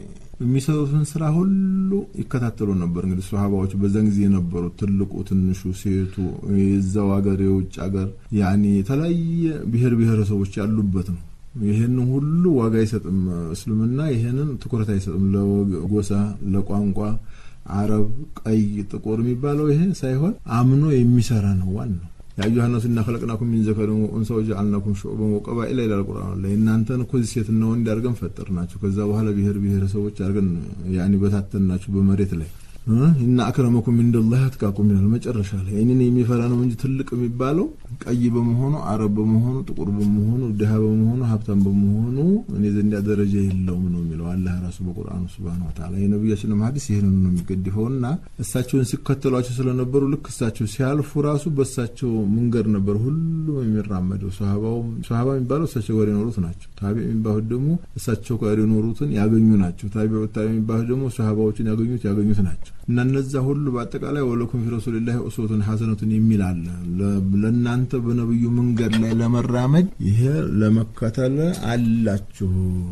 [SPEAKER 3] የሚሰሩትን ስራ ሁሉ ይከታተሉ ነበር። እንግዲህ ሶሃባዎች በዛን ጊዜ የነበሩ ትልቁ፣ ትንሹ፣ ሴቱ፣ የዛው ሀገር የውጭ ሀገር ያኔ የተለያየ ብሔር ብሔረሰቦች ያሉበት ነው። ይህንን ሁሉ ዋጋ አይሰጥም እስልምና። ይህንን ትኩረት አይሰጥም ለጎሳ፣ ለቋንቋ አረብ፣ ቀይ፣ ጥቁር የሚባለው ይሄ ሳይሆን አምኖ የሚሰራ ነው ዋናው። የአዩሃ ናሱ ኢና ኸለቅናኩም ሚን ዘከሪን ወኡንሳ ወጀዐልናኩም ሹዑበን ወቀባኢላ ይላል ቁርአን ላይ። እናንተን እኮ ሴትና ወንድ አድርገን ፈጠር ናቸው። ከዛ በኋላ ብሔር ብሔረሰቦች አድርገን ያኒ በታተን ናቸው በመሬት ላይ እና አክረመኩም ኢንደላህ አትቃኩም ይላል መጨረሻ ላይ። እኔን የሚፈራ ነው እንጂ ትልቅ የሚባለው ቀይ በመሆኑ አረብ በመሆኑ ጥቁር በመሆኑ ድሃ በመሆኑ ሀብታም በመሆኑ እኔ ዘንዳ ደረጃ የለውም ነው የሚለው አላህ ራሱ በቁርአኑ ሱብሃነሁ ወተዓላ። የነቢያችንም ሐዲስ ይህንን ነው የሚገድፈውና እሳቸውን ሲከተሏቸው ስለነበሩ ልክ እሳቸው ሲያልፉ ራሱ በእሳቸው መንገድ ነበር ሁሉም የሚራመደው። ሶሃባ የሚባለው እሳቸው ጋር የኖሩት ናቸው። ታቢ የሚባሉት ደግሞ እሳቸው ጋር የኖሩትን ያገኙ ናቸው። ታቢ ታቢ የሚባሉት ደግሞ ሶሃባዎችን ያገኙት ያገኙት ናቸው። እና እነዛ ሁሉ በአጠቃላይ ወለኩም ፊ ረሱሊላሂ ኡስወቱን ሐሰነቱን የሚል አለ። ለእናንተ በነብዩ መንገድ ላይ ለመራመድ ይሄ ለመከተል አላችሁ።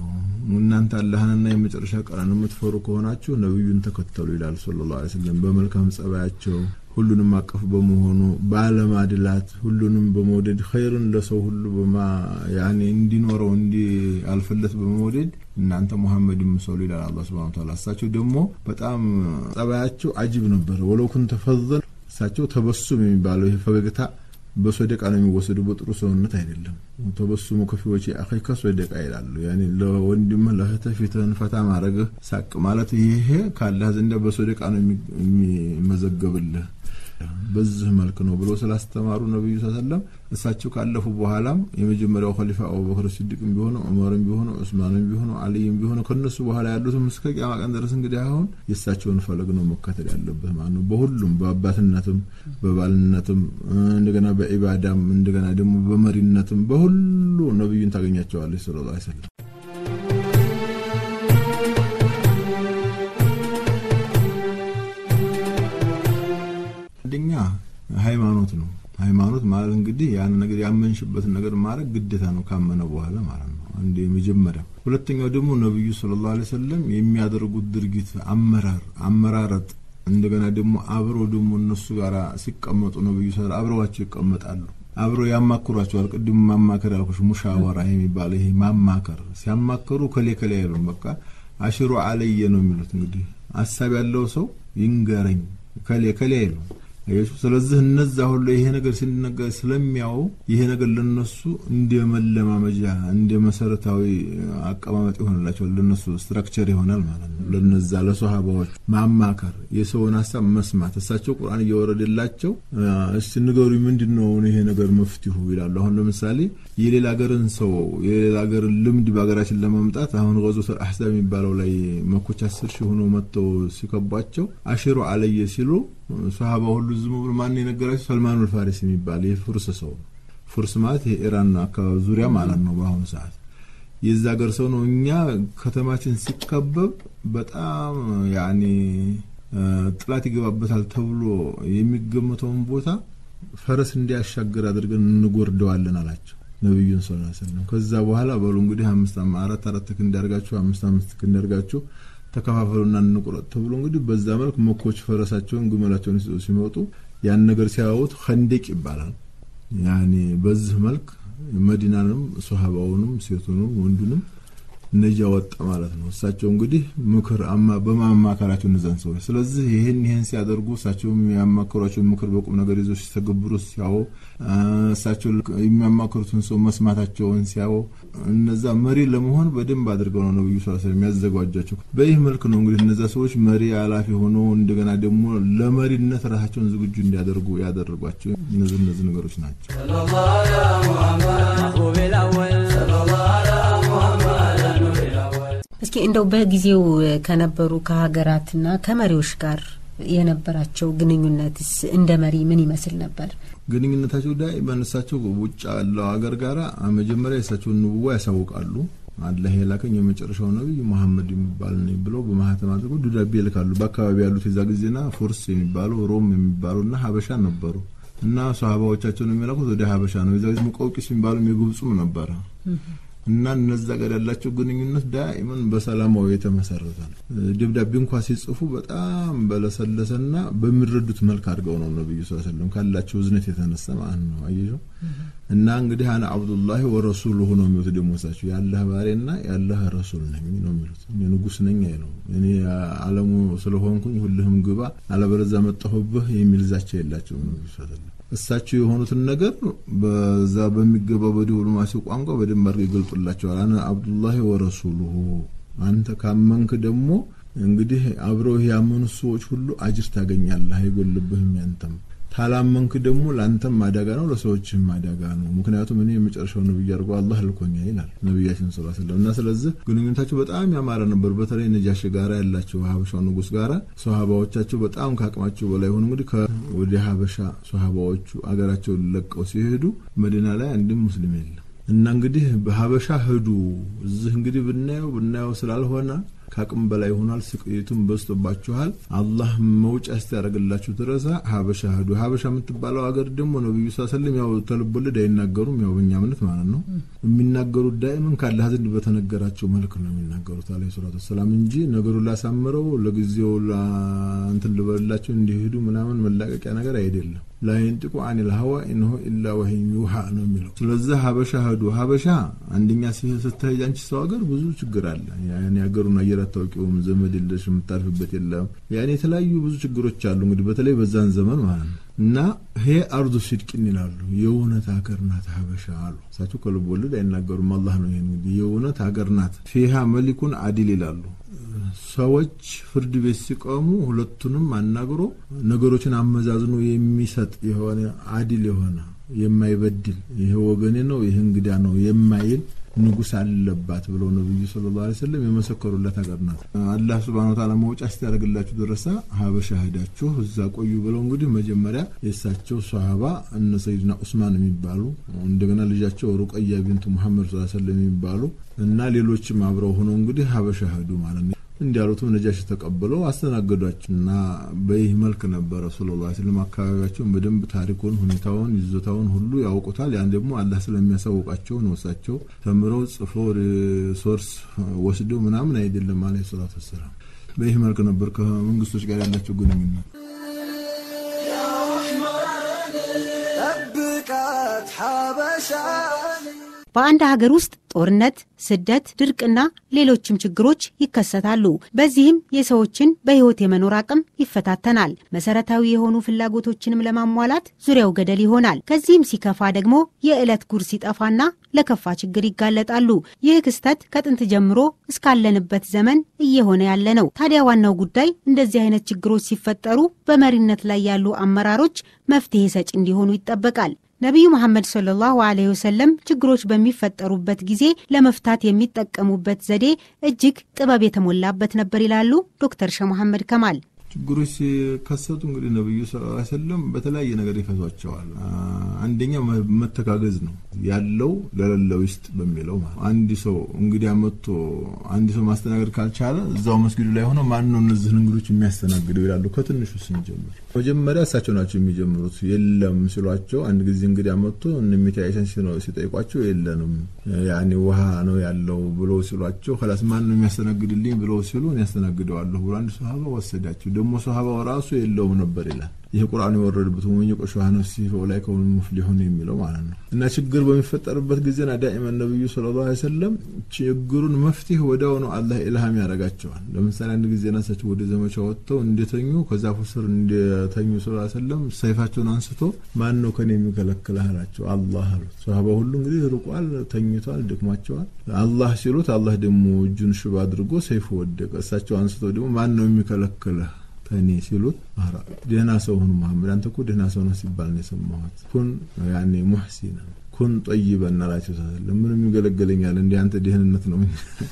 [SPEAKER 3] እናንተ አላህንና የመጨረሻ ቀንን የምትፈሩ ከሆናችሁ ነብዩን ተከተሉ ይላል ሰለላሁ ዐለይሂ ወሰለም። በመልካም ጸባያቸው ሁሉንም አቀፍ በመሆኑ ባለማድላት ሁሉንም በመውደድ ኸይርን ለሰው ሁሉ በማ ያኔ እንዲኖረው እንዲያልፍለት በመውደድ እናንተ ሙሐመድ ምሰሉ ይላል አላህ ሱብሓነሁ ወተዓላ። እሳቸው ደግሞ በጣም ጸባያቸው አጅብ ነበረ። ወለው ኩንተ ፈዘን እሳቸው ተበሱም የሚባለው ይሄ ፈገግታ በሶደቃ ነው የሚወሰዱ፣ በጥሩ ሰውነት አይደለም። ተበሱሙ ከፊዎች አኺከ ሶደቃ ይላሉ። ያኔ ለወንድምህ ለእህትህ ፊትህን ፈታ ማድረግህ ሳቅ ማለት ይሄ ካላህ ዘንዳ በሶደቃ ነው የሚመዘገብልህ። በዚህ መልክ ነው ብሎ ስላስተማሩ ነብዩ ሰለም እሳቸው ካለፉ በኋላም የመጀመሪያው ኸሊፋ አቡበክር ሲዲቅም ቢሆኑ ዑመርም ቢሆኑ ዑስማንም ቢሆኑ አልይም ቢሆኑ ከነሱ በኋላ ያሉትም እስከ ቂያማ ቀን ድረስ እንግዲህ አሁን የእሳቸውን ፈለግ ነው መከተል ያለበት ማለት ነው። በሁሉም በአባትነትም፣ በባልነትም፣ እንደገና በኢባዳም፣ እንደገና ደግሞ በመሪነትም በሁሉ ነብዩን ታገኛቸዋለች ሰለላሁ ዐለይሂ ወሰለም። አንደኛ ሃይማኖት ነው። ሃይማኖት ማለት እንግዲህ ያን ነገር ያመንሽበትን ነገር ማድረግ ግዴታ ነው ካመነ በኋላ ማለት ነው። አንድ የመጀመሪያው። ሁለተኛው ደግሞ ነቢዩ ሰለላሁ ዐለይሂ ወሰለም የሚያደርጉት ድርጊት አመራር አመራረጥ እንደገና ደግሞ አብረው ደግሞ እነሱ ጋር ሲቀመጡ ነብዩ ሰለላሁ አብረዋቸው ይቀመጣሉ። አብረው ያማክሯቸዋል። ቅድም ማማከር ያልኩሽ ሙሻወራ የሚባለው ይሄ ማማከር ሲያማከሩ ከሌ ከሌ አይሉም። በቃ አሽሩ አለየ ነው የሚሉት። እንግዲህ ሀሳብ ያለው ሰው ይንገረኝ ከሌ ከሌ አይሉም። ስለዚህ እነዛ ሁሉ ይሄ ነገር ሲነገር ስለሚያው ይሄ ነገር ለነሱ እንደ መለማመጃ እንደ መሰረታዊ አቀማመጥ ይሆንላቸዋል። ለነሱ ስትራክቸር ይሆናል ማለት ነው። ለነዛ ለሶሃባዎች ማማከር፣ የሰውን ሀሳብ መስማት። እሳቸው ቁርአን እየወረደላቸው እስቲ ንገሩ ምንድን ነው ይሄ ነገር መፍትሁ ይላሉ። አሁን ለምሳሌ የሌላ ሀገርን ሰው የሌላ ሀገርን ልምድ በሀገራችን ለማምጣት አሁን ገዞተል አሕዛብ የሚባለው ላይ መኮች አስር ሺህ ሆነው መጥተው ሲከቧቸው አሽሩ አለየ ሲሉ ሶሃባ ሁሉ ዝም ብሎ ማን የነገራቸው ሰልማኑል ፋሪስ የሚባል የፉርስ ሰው ነው። ፉርስ ማለት የኢራን አካባቢ ዙሪያ ማለት ነው። በአሁኑ ሰዓት የዛ ሀገር ሰው ነው። እኛ ከተማችን ሲከበብ በጣም ያኔ ጥላት ይገባበታል ተብሎ የሚገመተውን ቦታ ፈረስ እንዲያሻግር አድርገን እንጎርደዋለን አላቸው ነቢዩን ሰለላሁ ዐለይሂ ወሰለም። ከዛ በኋላ በሉ እንግዲህ አምስት አራት አራት ክንድ ያርጋችሁ አምስት አምስት ክንድ ያርጋችሁ ተከፋፈሉና እንቁረጥ ተብሎ እንግዲህ በዛ መልክ መኮች ፈረሳቸውን ግመላቸውን ሲመጡ ያን ነገር ሲያዩት ኸንደቅ ይባላል። ያኔ በዚህ መልክ መዲናንም ሶሃባውንም ሴቱንም ወንዱንም ነጃ ወጣ ማለት ነው። እሳቸው እንግዲህ ምክር አማ በማማከራቸው እነዛን ሰዎች ስለዚህ ይህን ይህን ሲያደርጉ እሳቸው የሚያማክሯቸው ምክር በቁም ነገር ይዞ ሲተገብሩ ሲያው እሳቸው የሚያማክሩትን ሰው መስማታቸውን ሲያው እነዛ መሪ ለመሆን በደንብ አድርገው ነው ነብዩ ሰለላሁ ዐለይሂ ወሰለም የሚያዘጋጇቸው። በይህ መልክ ነው እንግዲህ እነዛ ሰዎች መሪ አላፊ ሆነው እንደገና ደግሞ ለመሪነት ራሳቸውን ዝግጁ እንዲያደርጉ ያደረጓቸው እነዚህ እነዚህ ነገሮች ናቸው።
[SPEAKER 1] እስኪ እንደው በጊዜው ከነበሩ ከሀገራትና ከመሪዎች ጋር የነበራቸው ግንኙነትስ እንደ መሪ ምን ይመስል ነበር?
[SPEAKER 3] ግንኙነታቸው ዳኢመን እሳቸው ውጭ ያለው ሀገር ጋራ መጀመሪያ የእሳቸውን ንቡዋ ያሳውቃሉ። አላህ የላከኝ የመጨረሻው ነቢይ መሐመድ የሚባል ነኝ ብለው በማህተም አድርገው ደብዳቤ ይልካሉ። በአካባቢ ያሉት የዛ ጊዜና ፎርስ የሚባሉ ሮም የሚባሉ እና ሀበሻ ነበሩ እና ሰሃባዎቻቸውን የሚላኩት ወደ ሀበሻ ነው። የዛ ጊዜ ሙቀውቂስ የሚባሉ የግብፁም ነበረ እና እነዛ ጋር ያላቸው ግንኙነት ዳኢመን በሰላማዊ የተመሰረተ ነው። ደብዳቤ እንኳ ሲጽፉ በጣም በለሰለሰና በሚረዱት መልክ አድርገው ነው ነብዩ ሰለላሁ ዐለይሂ ወሰለም ካላቸው እዝነት የተነሳ ማለት ነው። አየሽው እና እንግዲህ አነ አብዱላሂ ወረሱሉሁ ነው የሚሉት ደግሞ እሳቸው ያለህ ባሪያና ያለህ ረሱል ነኝ ነው የሚሉት። እኔ ንጉስ ነኝ አይለው እኔ አለሙ ስለሆንኩኝ ሁልህም ግባ አለበለዚያ መጣሁብህ የሚል ዛቻ የላቸውም ነብዩ ሰለላሁ ዐለይሂ ወሰለም። እሳቸው የሆኑትን ነገር በዛ በሚገባው በዲፕሎማሲ ቋንቋ በደንብ አድርገው ይገልጡላቸዋል። አነ አብዱላሂ ወረሱሉሁ አንተ ካመንክ ደግሞ እንግዲህ አብረው ያመኑት ሰዎች ሁሉ አጅር ታገኛለህ፣ አይጎልብህም ያንተም ታላመንክ ደግሞ ለአንተም ማዳጋ ነው፣ ለሰዎችም ማዳጋ ነው። ምክንያቱም እኔ የመጨረሻው ነብይ አድርጎ አላህ ልኮኛ ይላል ነቢያችን ሰለላሁ ዐለይሂ ወሰለም እና ስለዚህ ግንኙነታቸው በጣም ያማረ ነበር። በተለይ ነጃሽ ጋራ ያላቸው ሀበሻው ንጉስ ጋራ ሶሃባዎቻቸው በጣም ከአቅማቸው በላይ ሆኑ። እንግዲህ ወደ ሀበሻ ሶሃባዎቹ አገራቸውን ለቀው ሲሄዱ መዲና ላይ አንድም ሙስሊም የለም እና እንግዲህ በሀበሻ ሄዱ። እዚህ እንግዲህ ብናየው ብናየው ስላልሆነ ከአቅም በላይ ሆኗል። ስቅይቱም በዝቶባችኋል። አላህ መውጫ እስቲያደርግላችሁ ድረሳ ሀበሻ ሄዱ። ሀበሻ የምትባለው ሀገር ደግሞ ነብዩ ሰለም ያው ተልቦለድ አይናገሩም። ያው በእኛ እምነት ማለት ነው የሚናገሩት ዳይምን ካላህ ዘንድ በተነገራቸው መልክ ነው የሚናገሩት አለ ሰላቱ ወሰላም እንጂ ነገሩን ላሳምረው ለጊዜው እንትን ልበላቸው እንዲሄዱ ምናምን መላቀቂያ ነገር አይደለም። ላይንጥቁ አኒል ሀዋ ኢንሁ ኢላ ወህይ ዩሃ ነው የሚለው። ስለዚህ ሀበሻ ሄዱ። ሀበሻ አንደኛ ስትሄጅ አንቺ ሰው ሀገር ብዙ ችግር አለ። ያኔ ሀገሩን አየር አታውቂውም፣ ዘመድ የለሽ፣ የምታርፍበት የለም። ያኔ የተለያዩ ብዙ ችግሮች አሉ። እንግዲህ በተለይ በዛን ዘመን ማለት ነው እና ይሄ አርዱ ሲድቅን ይላሉ። የእውነት ሀገር ናት ሀበሻ አሉ። እሳቸው ከልብ ወለድ አይናገሩም። አላህ ነው ይሄን እንግዲህ የእውነት ሀገር ናት። ፊሃ መሊኩን አዲል ይላሉ። ሰዎች ፍርድ ቤት ሲቆሙ ሁለቱንም አናግሮ ነገሮችን አመዛዝኖ የሚሰጥ የሆነ አዲል የሆነ የማይበድል ይሄ ወገኔ ነው ይሄ እንግዳ ነው የማይል ንጉስ አለባት ብለው ነብዩ ሰለላሁ ዐለይሂ ወሰለም የመሰከሩለት ሀገር ናት። አላህ ሱብሃነሁ ወተዓላ መውጫ እስኪያደርግላችሁ ድረሳ ሀበሻ ሄዳችሁ እዛ ቆዩ ብለው እንግዲህ መጀመሪያ የእሳቸው ሷሃባ እነ ሰይድና ኡስማን የሚባሉ እንደገና ልጃቸው ሩቀያ ቢንቱ ሙሐመድ ሰለላሁ ዐለይሂ ወሰለም የሚባሉ እና ሌሎችም አብረው ሆነው እንግዲህ ሀበሻ ሄዱ ማለት ነው። እንዲያሉትም ነጃሽ ተቀብለው አስተናገዷቸው እና በይህ መልክ ነበረ ሰለላሁ ዐለይሂ ወሰለም አካባቢያቸውን በደንብ ታሪኩን፣ ሁኔታውን፣ ይዞታውን ሁሉ ያውቁታል። ያን ደግሞ አላህ ስለሚያሳውቃቸው ነው። እሳቸው ተምረው ጽፈው ሶርስ ወስደው ምናምን አይደለም አለይሂ ሰላቱ ወሰላም። በይህ መልክ ነበር ከመንግስቶች ጋር ያላቸው ግንኙነት።
[SPEAKER 1] በአንድ ሀገር ውስጥ ጦርነት፣ ስደት፣ ድርቅና ሌሎችም ችግሮች ይከሰታሉ። በዚህም የሰዎችን በሕይወት የመኖር አቅም ይፈታተናል። መሰረታዊ የሆኑ ፍላጎቶችንም ለማሟላት ዙሪያው ገደል ይሆናል። ከዚህም ሲከፋ ደግሞ የዕለት ጉርስ ሲጠፋና ለከፋ ችግር ይጋለጣሉ። ይህ ክስተት ከጥንት ጀምሮ እስካለንበት ዘመን እየሆነ ያለ ነው። ታዲያ ዋናው ጉዳይ እንደዚህ አይነት ችግሮች ሲፈጠሩ በመሪነት ላይ ያሉ አመራሮች መፍትሄ ሰጪ እንዲሆኑ ይጠበቃል። ነቢዩ መሐመድ ሰለላሁ ዐለይሂ ወሰለም ችግሮች በሚፈጠሩበት ጊዜ ለመፍታት የሚጠቀሙበት ዘዴ እጅግ ጥበብ የተሞላበት ነበር ይላሉ ዶክተር ሸህ መሐመድ ከማል።
[SPEAKER 3] ችግሮች ሲከሰቱ እንግዲህ ነብዩ ሰለላሁ ዐለይሂ ወሰለም በተለያየ ነገር ይፈቷቸዋል። አንደኛ መተጋገዝ ነው ያለው ለሌለው ይስጥ በሚለው አንድ ሰው እንግዲህ መጥቶ አንድ ሰው ማስተናገድ ካልቻለ እዛው መስጊዱ ላይ ሆነው ማን ነው እነዚህን እንግዶች የሚያስተናግደው ይላሉ። ከትንሹ ስንጀምር መጀመሪያ እሳቸው ናቸው የሚጀምሩት። የለም ሲሏቸው አንድ ጊዜ እንግዲህ መጥቶ እነሚት አይሸን ሲጠይቋቸው የለንም ያኔ ውሃ ነው ያለው ብሎ ሲሏቸው ከላስ ማን ነው የሚያስተናግድልኝ ብሎ ሲሉ ያስተናግደዋለሁ ብሎ አንድ ሰሃባ ወሰዳቸው። ደግሞ ሰሃባው ራሱ የለውም ነበር ይላል። ይህ ቁርአን የወረደበት ወመን የቆሸ ነፍሲ ላይ ከሆኑ ሙፍሊሁን የሚለው ማለት ነው። እና ችግር በሚፈጠርበት ጊዜና ዳኢመን ነብዩ ሰለላሁ ዐለይሂ ወሰለም ችግሩን መፍትሄ ወዲያው ነው አላህ ኢልሃም ያደርጋቸዋል። ለምሳሌ አንድ ጊዜ ናሳቸው ወደ ዘመቻ ወጥተው እንደተኙ ከዛፉ ስር እንደተኙ ሰለላሁ ዐለይሂ ወሰለም ሰይፋቸውን አንስቶ ማን ነው ከኔ የሚከለክልህ አላቸው። አላህ አሉት። ሰሃባ ሁሉ እንግዲህ ርቋል፣ ተኝቷል፣ ደክሟቸዋል። አላህ ሲሉት አላህ ደግሞ እጁን ሽባ አድርጎ ሰይፉ ወደቀ። እሳቸው አንስቶ ደግሞ ማን ነው የሚከለክልህ ከኔ ሲሉት ደህና ሰው ሁን መሐመድ፣ አንተ እኮ ደህና ሰው ነው ሲባል ነው የሰማሁት። ኩን ያኔ ሙሕሲና ኩን ጠይበን አላቸው። ምንም ይገለገለኛል እንዲ አንተ ደህንነት ነው።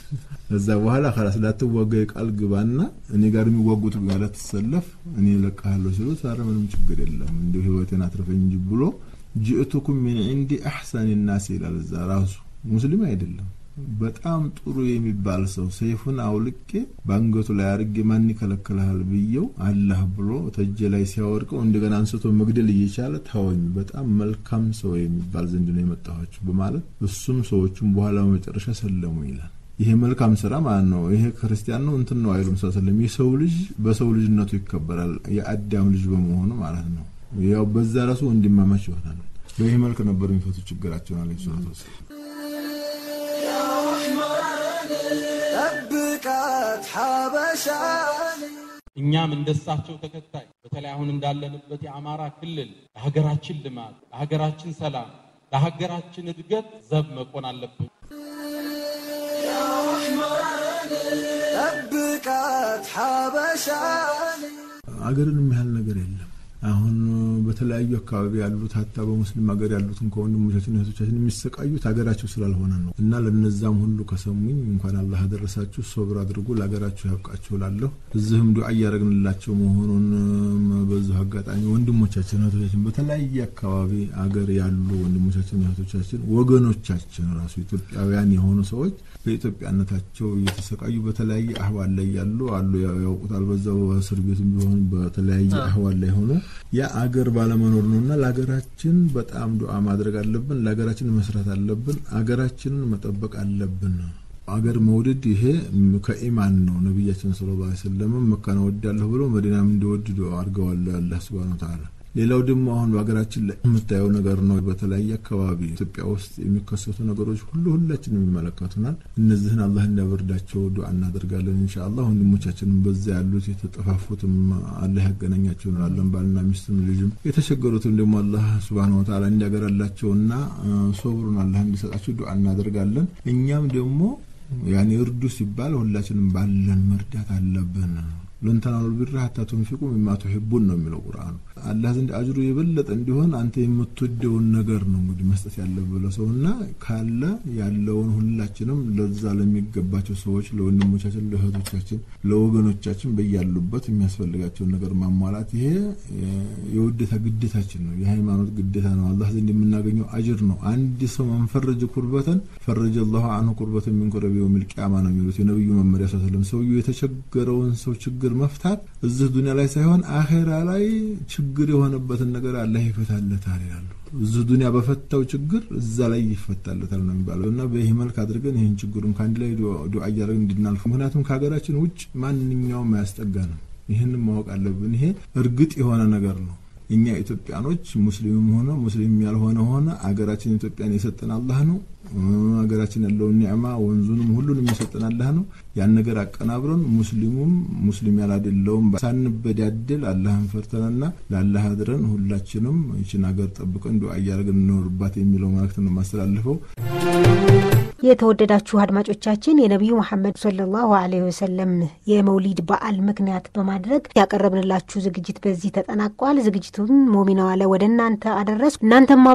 [SPEAKER 3] ከዛ በኋላ ከላስ ላትዋጋ የቃል ግባና እኔ ጋር የሚዋጉት ጋር ትሰለፍ እኔ እለቅሃለሁ ሲሉት፣ ኧረ ምንም ችግር የለም እንዲሁ ህይወቴን አትርፈኝ እንጂ ብሎ ጅእቱኩም ሚን ዒንዲ አሕሰን ናስ ይላል። እዛ ራሱ ሙስሊም አይደለም በጣም ጥሩ የሚባል ሰው ሰይፉን አውልቄ በአንገቱ ላይ አድርጌ ማን ይከለክልሃል ብየው አላህ ብሎ ተጀ ላይ ሲያወድቀው እንደገና አንስቶ መግደል እየቻለ ታወኝ በጣም መልካም ሰው የሚባል ዘንድ ነው የመጣኋችሁ በማለት እሱም ሰዎቹም በኋላ በመጨረሻ ሰለሙ ይላል። ይሄ መልካም ስራ ማለት ነው። ይሄ ክርስቲያን ነው እንትን ነው አይሉም። ሰለም የሰው ልጅ በሰው ልጅነቱ ይከበራል፣ የአዳም ልጅ በመሆኑ ማለት ነው። ያው በዛ ራሱ ወንድማማች ይሆናል። በይህ መልክ ነበር የሚፈቱ ችግራቸውን አለ ሰላት ወሰላም።
[SPEAKER 4] ጠብቃት ሐበሻን
[SPEAKER 2] እኛም እንደሳቸው ተከታይ በተለይ አሁን እንዳለንበት የአማራ ክልል ለሀገራችን ልማት፣ ለሀገራችን ሰላም፣ ለሀገራችን እድገት ዘብ መቆን አለብን።
[SPEAKER 4] ጠብቃት ሐበሻን
[SPEAKER 3] አገርን የሚያህል ነገር የለም። አሁን በተለያዩ አካባቢ ያሉት ሀታ በሙስሊም ሀገር ያሉትን ከወንድሞቻችን እህቶቻችን የሚሰቃዩት ሀገራቸው ስላልሆነ ነው። እና ለነዛም ሁሉ ከሰሙኝ እንኳን አላህ አደረሳችሁ፣ ሶብር አድርጉ፣ ለሀገራችሁ ያብቃችሁ እላለሁ። እዚህም ዱዓ እያደረግንላቸው መሆኑን በዚሁ አጋጣሚ ወንድሞቻችን እህቶቻችን በተለያየ አካባቢ አገር ያሉ ወንድሞቻችን እህቶቻችን ወገኖቻችን ራሱ ኢትዮጵያውያን የሆኑ ሰዎች በኢትዮጵያነታቸው እየተሰቃዩ በተለያየ አህዋል ላይ ያሉ አሉ። ያውቁታል። በዛው እስር ቤትም ቢሆን በተለያየ አህዋል ላይ ሆኖ ያ አገር ባለመኖር ነው እና ለሀገራችን በጣም ዱዓ ማድረግ አለብን። ለሀገራችን መስራት አለብን። አገራችንን መጠበቅ አለብን። አገር መውደድ ይሄ ከኢማን ነው። ነቢያችን ሰለላሁ ዐለይሂ ወሰለም መካን እወዳለሁ ብሎ መዲናም እንዲወድ አድርገዋል አላህ ሱብሃነሁ ወተዓላ። ሌላው ደግሞ አሁን በሀገራችን ላይ የምታየው ነገር ነው። በተለያየ አካባቢ ኢትዮጵያ ውስጥ የሚከሰቱ ነገሮች ሁሉ ሁላችንም ይመለከቱናል። እነዚህን አላህ እንዲያበርዳቸው ዱዓ እናደርጋለን። ኢንሻአላህ ወንድሞቻችንም በዛ ያሉት የተጠፋፉትም አላህ ያገናኛቸው እንላለን። ባልና ሚስትም ልጅም የተቸገሩትም ደግሞ አላህ ሱብሃነሁ ወተዓላ እንዲያገራላቸውና ሶብሩን አላህ እንዲሰጣቸው ዱዓ እናደርጋለን። እኛም ደግሞ ያኔ እርዱ ሲባል ሁላችንም ባለን መርዳት አለብን። ለን ተናሉ ቢራ ሀታ ቱንፊቁ ሚማ ቱሒቡን ነው የሚለው ቁርአኑ። አላህ ዘንድ አጅሩ የበለጠ እንዲሆን አንተ የምትወደውን ነገር ነው እንግዲህ መስጠት ያለብህ ለሰውና ካለ ያለውን ሁላችንም ለዛ ለሚገባቸው ሰዎች ለወንድሞቻችን፣ ለእህቶቻችን፣ ለወገኖቻችን በያሉበት የሚያስፈልጋቸውን ነገር ማሟላት ይሄ የውዴታ ግዴታችን ነው። የሃይማኖት ግዴታ ነው። አላህ ዘንድ የምናገኘው አጅር ነው። አንድ ሰው መንፈረጅ ኩርበተን ፈረጀ አላሁ አንሁ ኩርበተን ሚን ኩረቢ የውሚል ቂያማ ነው የሚሉት የነብዩ መመሪያ ሰለም። ሰውየው የተቸገረውን ሰው ችግር መፍታት እዚህ ዱኒያ ላይ ሳይሆን አኼራ ላይ ችግር የሆነበትን ነገር አላህ ይፈታለታል ይላሉ። እዚህ ዱኒያ በፈታው ችግር እዛ ላይ ይፈታለታል ነው የሚባለው እና በይህ መልክ አድርገን ይህን ችግሩን ከአንድ ላይ ዱዓ እያደረግን እንድናልፍ ምክንያቱም ከሀገራችን ውጭ ማንኛውም አያስጠጋ ነው። ይህንን ማወቅ አለብን። ይሄ እርግጥ የሆነ ነገር ነው። እኛ ኢትዮጵያኖች ሙስሊምም ሆነ ሙስሊም ያልሆነ ሆነ አገራችን ኢትዮጵያን የሰጠን አላህ ነው። ሀገራችን ያለውን ኒዕማ ወንዙንም ሁሉንም የሰጠን አላህ ነው። ያን ነገር አቀናብረን ሙስሊሙም ሙስሊም ያላደለውም ሳንበዳድል አላህን ፈርተንና ለአላህ አድረን ሁላችንም ይችን ሀገር ጠብቀን ዱዓ እያደረግን እንኖርባት የሚለው መልእክት ነው የማስተላልፈው።
[SPEAKER 1] የተወደዳችሁ አድማጮቻችን የነቢዩ መሐመድ ሰለላሁ ዐለይሂ ወሰለም የመውሊድ በዓል ምክንያት በማድረግ ያቀረብንላችሁ ዝግጅት በዚህ ተጠናቋል። ዝግጅቱን ሞሚና ዋለ ወደ እናንተ አደረስኩ። እናንተማ